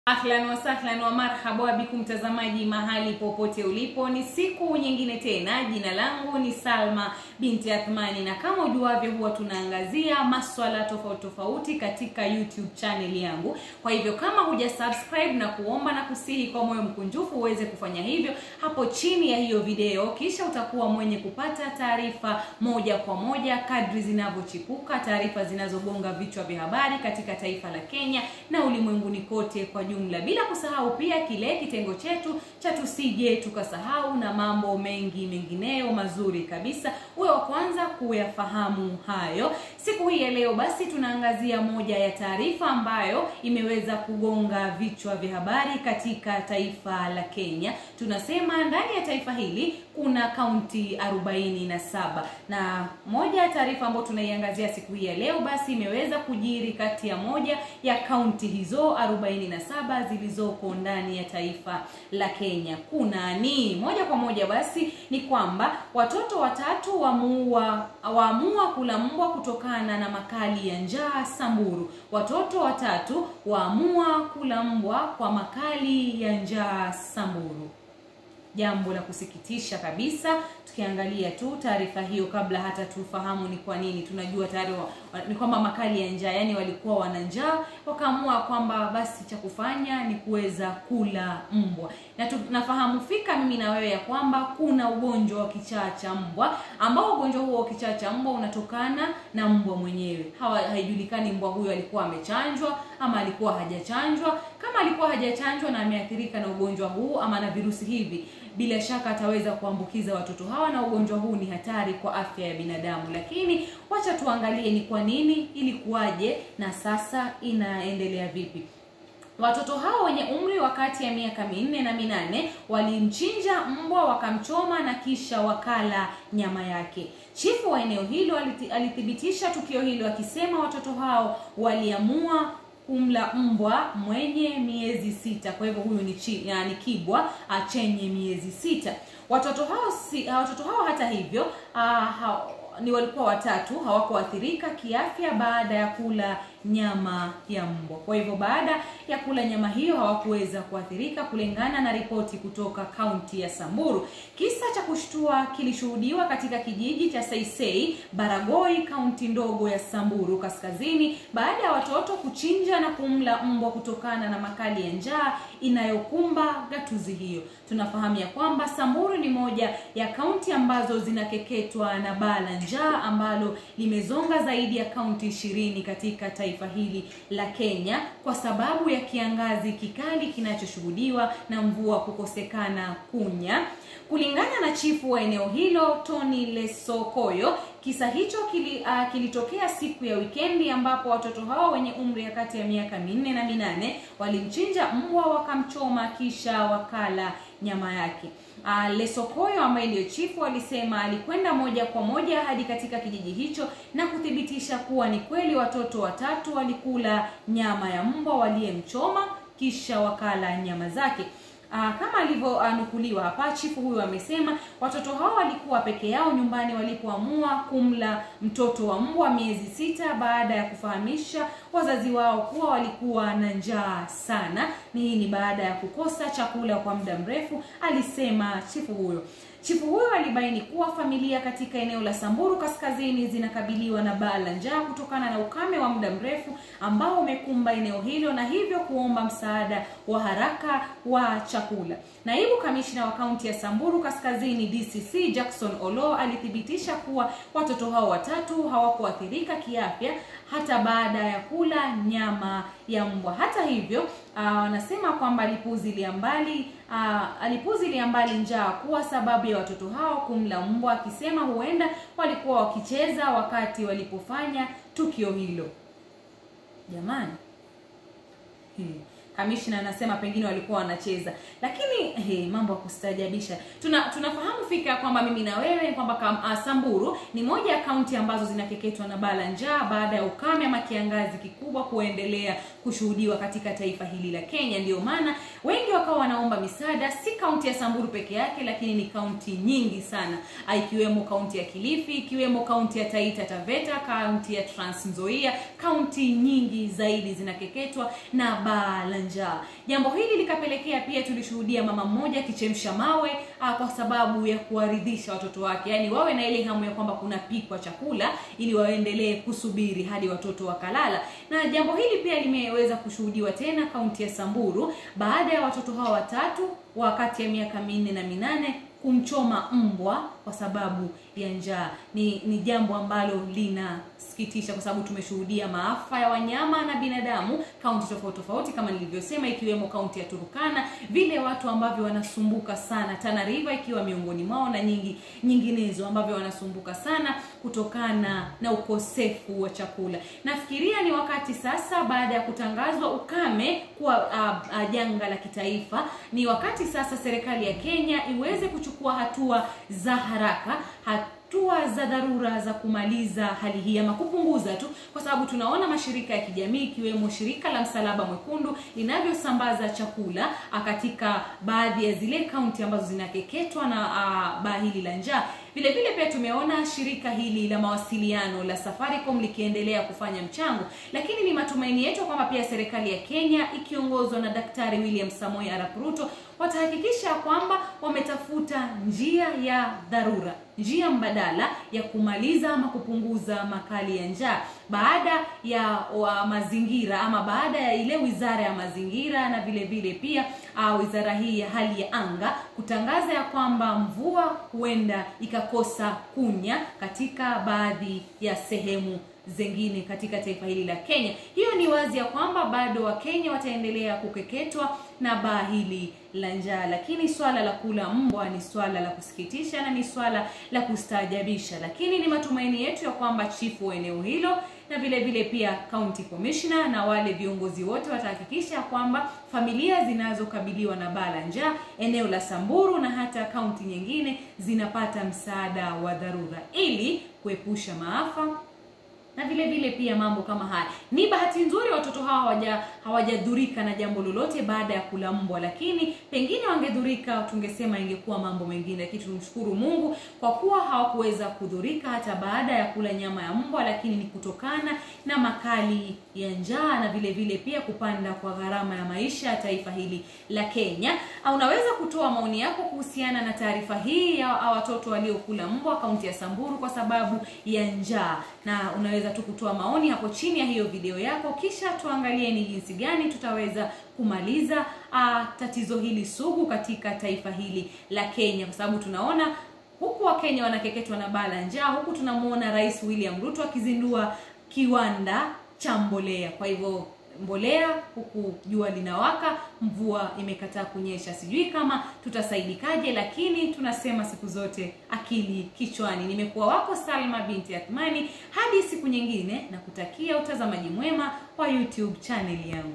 Ahlan wasahlan wa marhaba bikum mtazamaji mahali popote ulipo, ni siku nyingine tena. Jina langu ni Salma binti Athmani, na kama ujuavyo, huwa tunaangazia maswala tofauti tofauti katika YouTube channel yangu. Kwa hivyo kama huja subscribe, na kuomba na kusihi kwa moyo mkunjufu uweze kufanya hivyo hapo chini ya hiyo video, kisha utakuwa mwenye kupata taarifa moja kwa moja kadri zinavyochipuka, taarifa zinazogonga vichwa vya habari katika taifa la Kenya na ulimwenguni kote kwa jumla, bila kusahau pia kile kitengo chetu cha tusije tukasahau na mambo mengi mengineyo mazuri kabisa, uwe wa kwanza kuyafahamu hayo. Siku hii ya leo basi tunaangazia moja ya taarifa ambayo imeweza kugonga vichwa vya habari katika taifa la Kenya. Tunasema ndani ya taifa hili kuna kaunti 47 na moja ya taarifa ambayo tunaiangazia siku hii ya leo basi imeweza kujiri kati ya moja ya kaunti hizo 47 zilizoko ndani ya taifa la Kenya. Kuna ni moja kwa moja basi ni kwamba watoto watatu wamuua waamua kula mbwa kutokana na makali ya njaa Samburu. Watoto watatu waamua kula mbwa kwa makali ya njaa Samburu. Jambo la kusikitisha kabisa. Tukiangalia tu taarifa hiyo, kabla hata tufahamu ni kwa nini, tunajua tayari ni kwamba makali ya njaa, yani walikuwa wana njaa, wakaamua kwamba basi cha kufanya ni kuweza kula mbwa, na tunafahamu fika mimi na wewe ya kwamba kuna ugonjwa wa kichaa cha mbwa, ambao ugonjwa huo wa kichaa cha mbwa unatokana na mbwa mwenyewe. Hawa haijulikani mbwa huyo alikuwa amechanjwa ama alikuwa hajachanjwa. Kama alikuwa hajachanjwa na ameathirika na ugonjwa huu ama na virusi hivi bila shaka ataweza kuambukiza watoto hawa, na ugonjwa huu ni hatari kwa afya ya binadamu. Lakini wacha tuangalie ni kwa nini, ilikuwaje na sasa inaendelea vipi. Watoto hao wenye umri wa kati ya miaka minne na minane walimchinja mbwa wakamchoma na kisha wakala nyama yake. Chifu wa eneo hilo alithibitisha tukio hilo akisema watoto hao waliamua kumla mbwa mwenye miezi sita. Kwa hivyo huyu ni chi, yani kibwa chenye miezi sita. Watoto hao si, watoto hao hata hivyo uh, ha, ni walikuwa watatu, hawakuathirika kiafya baada ya kula nyama ya mbwa. Kwa hivyo baada ya kula nyama hiyo hawakuweza kuathirika kulingana na ripoti kutoka kaunti ya Samburu. Kisa cha kushtua kilishuhudiwa katika kijiji cha Saisei, Baragoi, kaunti ndogo ya Samburu Kaskazini, baada ya watoto kuchinja na kumla mbwa kutokana na makali ya njaa inayokumba gatuzi hiyo. Tunafahamu ya kwamba Samburu ni moja ya kaunti ambazo zinakeketwa na baa la njaa ambalo limezonga zaidi ya kaunti ishirini katika taifa hili la Kenya kwa sababu ya kiangazi kikali kinachoshuhudiwa na mvua kukosekana kunya. Kulingana na chifu wa eneo hilo Tony Lesokoyo, kisa hicho kili, uh, kilitokea siku ya wikendi ambapo watoto hao wenye umri ya kati ya miaka minne na minane walimchinja mbwa wakamchoma kisha wakala nyama yake. Uh, Lesokoyo ambaye ndiyo chifu alisema alikwenda moja kwa moja hadi katika kijiji hicho na kuthibitisha kuwa ni kweli watoto watatu walikula nyama ya mbwa waliyemchoma kisha wakala nyama zake. Aa, kama alivyonukuliwa hapa, chifu huyo amesema watoto hao walikuwa peke yao nyumbani walipoamua kumla mtoto wa mbwa miezi sita baada ya kufahamisha wazazi wao kuwa walikuwa na njaa sana. Ni hii ni baada ya kukosa chakula kwa muda mrefu, alisema chifu huyo. Chifu huyo alibaini kuwa familia katika eneo la Samburu Kaskazini zinakabiliwa na baa la njaa kutokana na ukame wa muda mrefu ambao umekumba eneo hilo na hivyo kuomba msaada wa haraka wa chakula. Naibu kamishna wa kaunti ya Samburu Kaskazini DCC Jackson Olo alithibitisha kuwa watoto hao watatu hawakuathirika kiafya hata baada ya kula nyama ya mbwa. Hata hivyo, wanasema uh, kwamba alipuzilia mbali uh, alipuzilia mbali njaa kuwa sababu ya watoto hao kumla mbwa, akisema huenda walikuwa wakicheza wakati walipofanya tukio hilo. Jamani, hmm. Kamishna anasema pengine walikuwa wanacheza, lakini hey, mambo ya kustajabisha. Tuna tunafahamu fika kwamba mimi na wewe kwamba uh, Samburu ni moja ya kaunti ambazo zinakeketwa na baa la njaa baada ya ukame ama kiangazi kikubwa kuendelea kushuhudiwa katika taifa hili la Kenya. Ndiyo maana wengi wakawa wanaomba misaada, si kaunti ya Samburu peke yake, lakini ni kaunti nyingi sana, ikiwemo kaunti ya Kilifi, ikiwemo kaunti ya Taita Taveta, kaunti ya Trans Nzoia, kaunti nyingi zaidi zinakeketwa na baa la njaa. Jambo hili likapelekea pia tulishuhudia mama mmoja akichemsha mawe ah, kwa sababu ya kuwaridhisha watoto wake, yaani wawe na ile hamu ya kwamba kuna pikwa chakula ili waendelee kusubiri hadi watoto wakalala. Na jambo hili pia limeweza kushuhudiwa tena kaunti ya Samburu baada ya watoto hao watatu wa kati ya miaka minne na minane kumchoma mbwa kwa sababu ya njaa. Ni ni jambo ambalo linasikitisha kwa sababu tumeshuhudia maafa ya wanyama na binadamu kaunti tofauti tofauti, kama nilivyosema, ikiwemo kaunti ya Turukana, vile watu ambavyo wanasumbuka sana, Tana River ikiwa miongoni mwao na nyingi nyinginezo ambavyo wanasumbuka sana kutokana na ukosefu wa chakula. Nafikiria ni wakati sasa, baada ya kutangazwa ukame kuwa uh, uh, janga la kitaifa, ni wakati sasa serikali ya Kenya iweze kuchukua hatua za haraka hatua za dharura za kumaliza hali hii ama kupunguza tu, kwa sababu tunaona mashirika ya kijamii ikiwemo shirika la Msalaba Mwekundu linavyosambaza chakula katika baadhi ya zile kaunti ambazo zinakeketwa na uh, baa hili la njaa. Vile vile pia tumeona shirika hili la mawasiliano la Safaricom likiendelea kufanya mchango, lakini ni matumaini yetu kwamba pia serikali ya Kenya ikiongozwa na Daktari William Samoei Arap Ruto watahakikisha kwamba wametafuta njia ya dharura, njia mbadala ya kumaliza ama kupunguza makali ya njaa baada ya wa mazingira ama baada ya ile wizara ya mazingira na vile vile pia uh, wizara hii ya hali ya anga kutangaza ya kwamba mvua huenda ikakosa kunya katika baadhi ya sehemu zengine katika taifa hili la Kenya. Hiyo ni wazi ya kwamba bado Wakenya wataendelea kukeketwa na baa hili la njaa, lakini swala la kula mbwa ni swala la kusikitisha na ni swala la kustaajabisha, lakini ni matumaini yetu ya kwamba chifu wa eneo hilo na vile vile pia county commissioner na wale viongozi wote watahakikisha kwamba familia zinazokabiliwa na baa la njaa eneo la Samburu na hata kaunti nyingine zinapata msaada wa dharura ili kuepusha maafa na vile vile pia mambo kama haya. Ni bahati nzuri watoto hawa hawaja hawajadhurika na jambo lolote baada ya kula mbwa, lakini pengine wangedhurika, tungesema ingekuwa mambo mengine, lakini tumshukuru Mungu kwa kuwa hawakuweza kudhurika hata baada ya kula nyama ya mbwa, lakini ni kutokana na makali ya njaa na vile vile pia kupanda kwa gharama ya maisha ya taifa hili la Kenya. Unaweza kutoa maoni yako kuhusiana na taarifa hii ya watoto waliokula mbwa kaunti ya Samburu kwa sababu ya njaa, na unaweza tu kutoa maoni hapo chini ya hiyo video yako, kisha tuangalie ni jinsi gani tutaweza kumaliza uh, tatizo hili sugu katika taifa hili la Kenya, kwa sababu tunaona huku Wakenya wanakeketwa na baa la njaa, huku tunamuona Rais William Ruto akizindua kiwanda cha mbolea. Kwa hivyo mbolea huku jua linawaka, mvua imekataa kunyesha. Sijui kama tutasaidikaje, lakini tunasema siku zote akili kichwani. Nimekuwa wako Salma binti Athmani, hadi siku nyingine, na kutakia utazamaji mwema wa YouTube channel yangu.